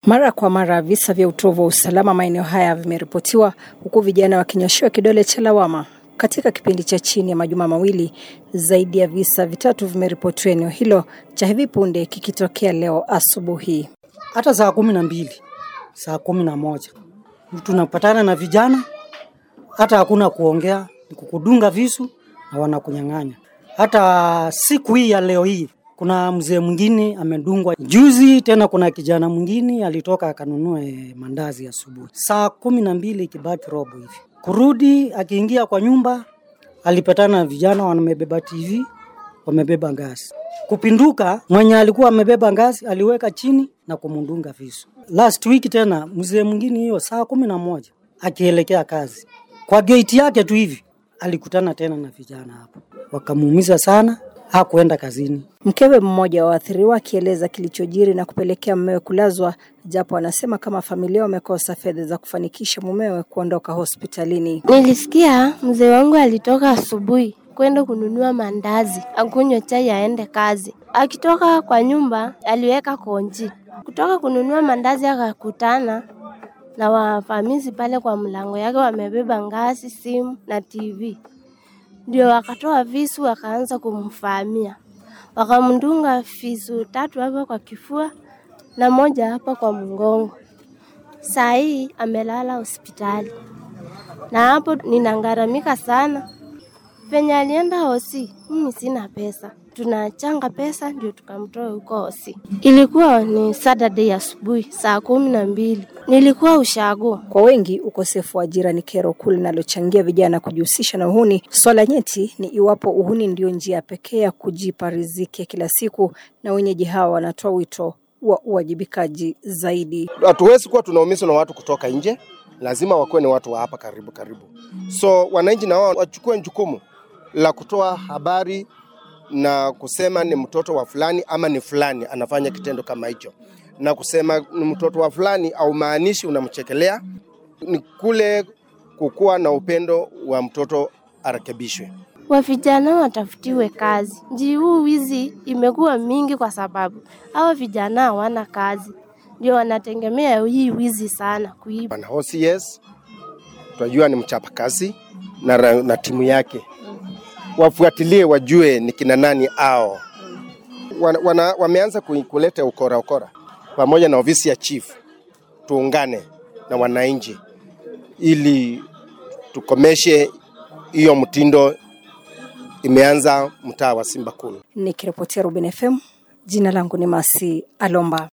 Mara kwa mara visa vya utovu wa usalama maeneo haya vimeripotiwa huku vijana wakinyoshewa kidole cha lawama. Katika kipindi cha chini ya majuma mawili, zaidi ya visa vitatu vimeripotiwa eneo hilo, cha hivi punde kikitokea leo asubuhi. hata saa kumi na mbili saa kumi na moja tunapatana na vijana, hata hakuna kuongea, ni kukudunga visu na wanakunyang'anya. Hata siku hii ya leo hii kuna mzee mwingine amedungwa juzi, tena kuna kijana mwingine alitoka akanunua eh, mandazi asubuhi saa kumi na mbili ikibaki robo hivi, kurudi akiingia kwa nyumba alipatana na vijana wamebeba TV, wamebeba ngazi kupinduka. Mwenye alikuwa amebeba ngazi aliweka chini na kumundunga visu. Last week tena mzee mwingine hiyo saa kumi na moja akielekea kazi kwa gate yake tu hivi alikutana tena na vijana hapo, wakamuumiza sana, hakuenda kazini. Mkewe mmoja wa waathiriwa akieleza kilichojiri na kupelekea mumewe kulazwa, japo anasema kama familia wamekosa fedha za kufanikisha mumewe kuondoka hospitalini. Nilisikia mzee wangu alitoka asubuhi kwenda kununua mandazi akunywe chai aende kazi. Akitoka kwa nyumba aliweka konji. Kutoka kununua mandazi akakutana na wavamizi pale kwa mlango yake, wamebeba ngazi, simu na TV. Ndio wakatoa visu wakaanza kumfahamia, wakamdunga visu tatu hapa kwa kifua na moja hapa kwa mgongo. Saa hii amelala hospitali na hapo ninangaramika sana. Penye alienda hosi, mimi sina pesa, tunachanga pesa ndio tukamtoa huko hosi. Ilikuwa ni Saturday asubuhi saa kumi na mbili, nilikuwa ushago. Kwa wengi, ukosefu wa ajira ni kero kuu linalochangia vijana kujihusisha na uhuni. Swala nyeti ni iwapo uhuni ndio njia pekee ya kujipa riziki ya kila siku, na wenyeji hawa wanatoa wito wa uwajibikaji zaidi. hatuwezi kuwa tunaumizwa na watu kutoka nje, lazima wakuwe ni watu wa hapa karibu karibu. So wananchi na wao wachukue jukumu la kutoa habari na kusema ni mtoto wa fulani ama ni fulani anafanya kitendo kama hicho, na kusema ni mtoto wa fulani au maanishi unamchekelea, ni kule kukuwa na upendo wa mtoto arekebishwe. wa vijana watafutiwe kazi. Nji huu wizi imekuwa mingi kwa sababu hawa vijana hawana kazi, ndio wanategemea hii wizi sana kuiba. Bwana OCS tunajua ni mchapakazi na, ra- na timu yake wafuatilie, wajue ni kina nani ao wana, wana, wameanza ku- kuleta ukora ukora pamoja na ofisi ya chief, tuungane na wananchi ili tukomeshe hiyo mtindo imeanza mtaa wa Simba Kulu. Nikiripotia Rubin FM, jina langu ni Masi Alomba.